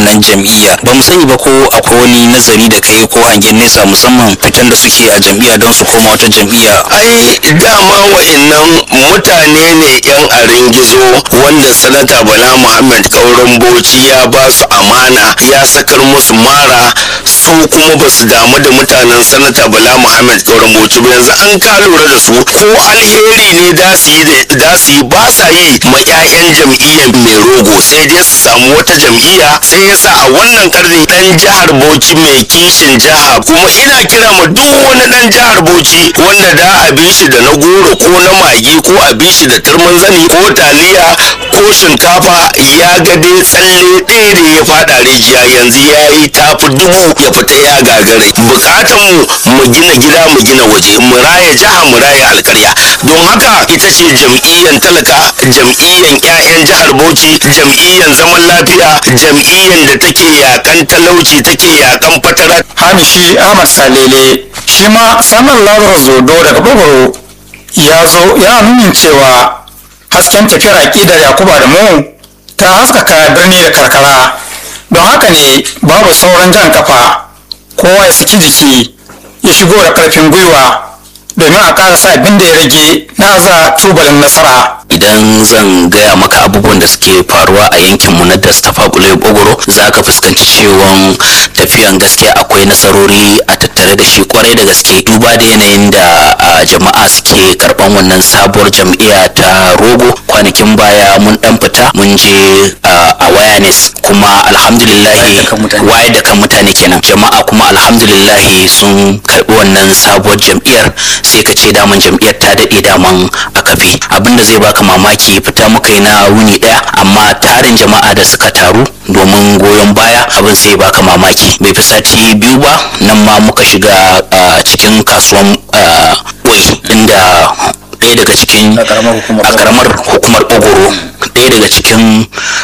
wannan jam'iyya ba mu sani ba ko akwai wani nazari da kai ko hangen nesa musamman fitan da suke a jam'iyya don su koma wata jam'iyya ai dama wa'annan mutane ne yan arin gizo wanda sanata bala muhammad kauran bauchi ya ba su amana ya sakar musu mara su kuma ba su damu da mutanen sanata bala muhammad kauran bauchi ba yanzu an ka lura da su ko alheri ne da su yi da su yi ba sa yi ma 'ya'yan jam'iyyar mai rogo sai dai su samu wata jam'iyya sai yasa a wannan karni dan jihar bauchi mai kishin jiha kuma ina kira ma duk wani dan jihar bauchi wanda da a bi shi da na goro ko na magi ko a bi shi da turmin zani ko taliya ko shinkafa ya ga dai tsalle ɗaya da ya fada rijiya yanzu ya yi tafi dubu ya fita ya gagare bukatan mu mu gina gida mu gina waje mu raya jiha mu raya alkarya don haka ita ce jam'iyyan talaka jam'iyyan 'ya'yan jihar bauchi jam'iyyan zaman lafiya jam'iyyan da take yakan talauci take yakan fatara hamishi ahmad salele shi ma samun labar zodo daga bogoro ya zo ya nunin cewa hasken tafiyar aƙidar yakuba da mu ta haskaka birni da karkara don haka ne babu sauran jan kafa kowa ya saki jiki ya shigo da ƙarfin gwiwa domin a ƙarasa abin da ya rage na za tubalin nasara idan zan gaya maka abubuwan da suke faruwa a yankinmu na dastafa bulai bogoro za ka fuskanci cewan tafiyan gaskiya akwai nasarori a tattare da shi kwarai da gaske duba da yanayin da a, jama'a suke karban wannan sabuwar jam'iyya ta rogo kwanakin baya mun dan fita mun je a awareness kuma alhamdulillahi wayar da kan mutane kenan jama'a kuma alhamdulillahi sun karbi wannan sabuwar jam'iyyar sai ka ce daman jam'iyyar ta daɗe daman a kafe abinda zai baka mamaki fita muka yi na wuni daya amma tarin jama'a da suka taru domin goyon baya abin sai baka mamaki bai fi sati biyu ba nan ma muka shiga cikin kasuwan wai inda ɗaya daga cikin a karamar hukumar ogoro ɗaya daga cikin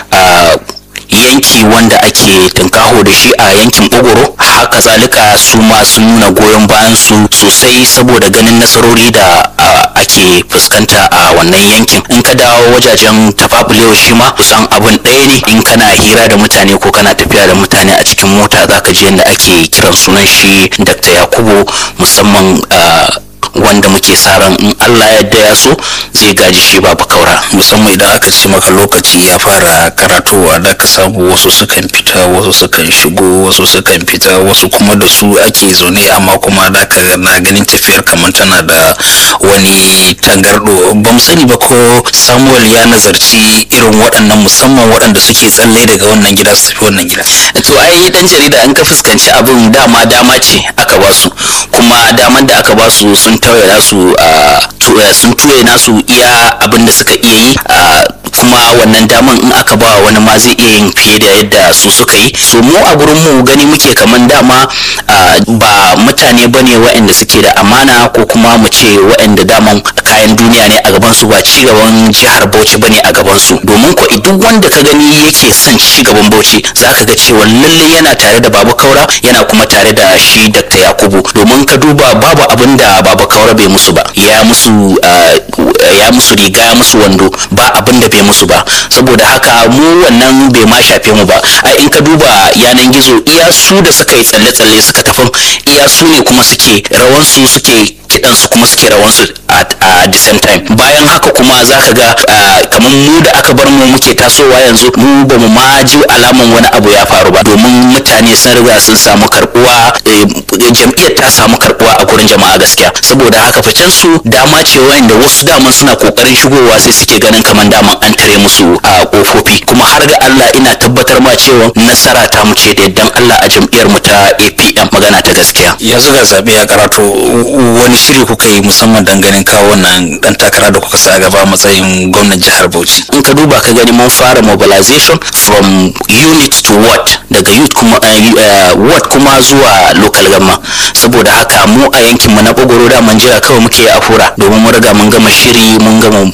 yanki wanda ake tunkaho da shi a yankin ogoro haka zalika su ma sun nuna goyon bayan su sosai saboda ganin nasarori da ake fuskanta a wannan yankin in ka dawo wajajen tafafulewa shi ma kusan abin ɗaya ne in kana hira da mutane ko kana tafiya da mutane a cikin mota zaka ji yadda ake kiran sunan shi dr yakubu musamman wanda muke sa ran in Allah yadda ya so zai gaji shi babu kaura musamman idan aka ce maka lokaci ya fara karatowa da ka samu wasu sukan fita wasu sukan shigo wasu sukan fita wasu kuma da su ake zaune amma kuma da ka na ganin tafiyar kamar tana da wani tangardo ba mu sani ba ko samuel ya nazarci irin waɗannan musamman waɗanda suke tsalle daga wannan gida su tafi wannan gida to ai dan jarida an ka fuskanci abin dama dama ce aka ba su kuma daman da aka ba su sun tauye nasu sun tuye nasu iya abin da suka iya yi kuma wannan daman in aka ba wani ma zai iya yin fiye da yadda su suka yi so mu a gurin mu gani muke kaman dama ba mutane bane waɗanda suke da amana ko kuma mu ce waɗanda daman kayan duniya ne a gaban su ba ci gaban jihar Bauchi bane a gaban su domin ko duk wanda ka gani yake son ci gaban Bauchi zaka ga cewa lalle yana tare da Babu Kaura yana kuma tare da shi Dr. Yakubu domin ka duba babu abin da Babu Kaura bai musu ba ya musu ya musu riga ya musu wando ba abin da bai musu ba saboda haka mu wannan bai ma shafe mu ba ai in ka duba yanan gizo iya su da suka yi tsalle-tsalle suka tafin iya su ne kuma suke rawansu suke kidansu kuma suke rawansu a the same time bayan haka kuma za ka ga kamar mu da aka bar mu muke tasowa yanzu mu ba mu ma ji alaman wani abu ya faru ba domin mutane sun riga sun samu karbuwa jam'iyyar ta samu karbuwa a gurin jama'a gaskiya saboda haka ficen su dama ce wanda wasu daman suna kokarin shigowa sai suke ganin kamar daman an tare musu a kofofi kuma har ga Allah ina tabbatar ma cewa nasara ta mu ce da yaddan Allah a jam'iyyar mu ta APM magana ta gaskiya yanzu ga zabe ya karato wani shiri kuka yi musamman dan ganin kawo wannan dan takara da kuka sa gaba matsayin gwamnan jihar Bauchi in ka duba ka gani mun fara mobilization from unit to ward daga youth kuma ward kuma zuwa local gamma saboda haka mu a yankin mu na bogoro da mun jira kawai muke a fura domin mun riga mun gama shiri mun gama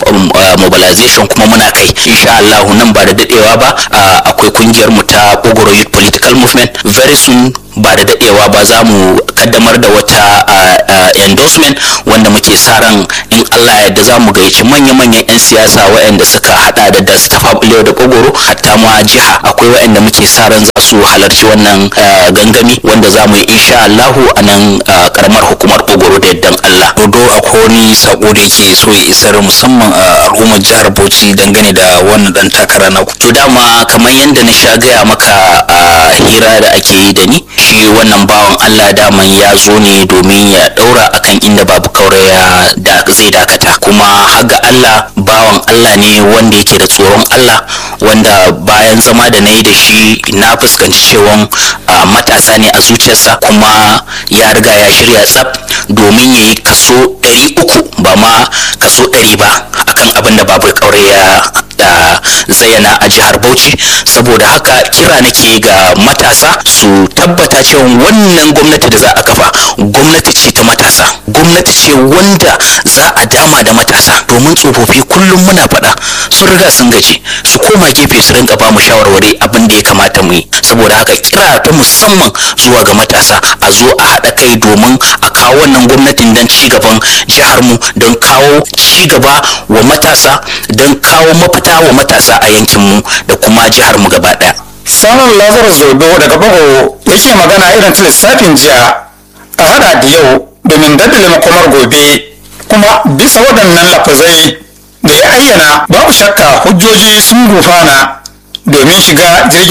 mobilization kuma muna kai insha Allah nan ba da dadewa ba akwai kungiyar mu ta bogoro youth political political movement very soon ba da dadewa ba za mu kaddamar da wata endorsement wanda muke sa ran in Allah ya yarda za mu gayyaci manya-manyan 'yan siyasa waɗanda suka hada da da Stafa Bulewa da Kogoro hatta ma jiha akwai waɗanda muke sa ran za su halarci wannan gangami wanda za mu yi insha Allahu a nan karamar hukumar Kogoro da yaddan Allah. Dodo akwai wani sako da yake so ya isar musamman a al'ummar jihar Bauchi dangane da wannan dan takara na ku. To dama kamar yadda na sha gaya maka a hira da ake yi da ni shi wannan bawan Allah daman ya zo ne domin ya daura akan inda babu kauraya da zai dakata kuma haga Allah bawan Allah ne wanda yake da tsoron Allah wanda bayan zama da na yi da shi na fuskanci cewa matasa ne a zuciyarsa kuma ya riga ya shirya tsaf domin ya yi kaso 300 ba ma kaso 100 ba akan abin da babu kauraya da zayyana a jihar Bauchi saboda haka kira nake ga matasa su tabbata cewa wannan gwamnati da za a kafa gwamnati ce ta matasa gwamnati ce wanda za a dama da matasa domin tsofaffi kullum muna faɗa sun riga sun gaji su koma gefe su rinka ba mu shawarwari abin da ya kamata mu yi saboda haka kira ta musamman zuwa ga matasa a zo a haɗa kai domin a kawo wannan gwamnatin don ci gaban jihar mu don kawo ci gaba wa matasa don kawo mafita wa matasa a yankin mu da kuma jihar mu gaba ɗaya samun lazarus zodo daga bago yake magana irin ta lissafin jiya a hada da yau domin daddale makomar gobe kuma bisa waɗannan lafazai da ya ayyana babu shakka hujjoji sun gufana domin shiga jirgin